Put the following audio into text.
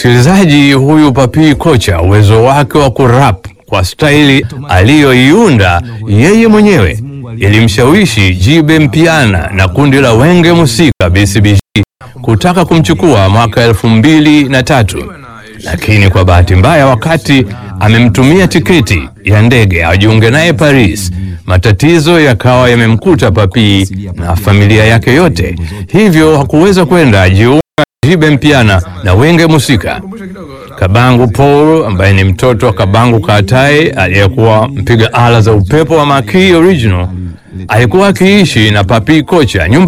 Msikilizaji, huyu Papii Kocha, uwezo wake wa kurap kwa staili aliyoiunda yeye mwenyewe ilimshawishi Jibe Mpiana na kundi la Wenge Musika BCBG kutaka kumchukua mwaka elfu mbili na tatu, lakini kwa bahati mbaya, wakati amemtumia tiketi ya ndege ajiunge naye Paris, matatizo yakawa yamemkuta Papii na familia yake yote, hivyo hakuweza kwenda jiunga Jibe Mpiana na Wenge Musika. Kabangu Paul ambaye ni mtoto wa Kabangu Katae aliyekuwa mpiga ala za upepo wa Makii Original alikuwa akiishi na Papii Kocha nyumba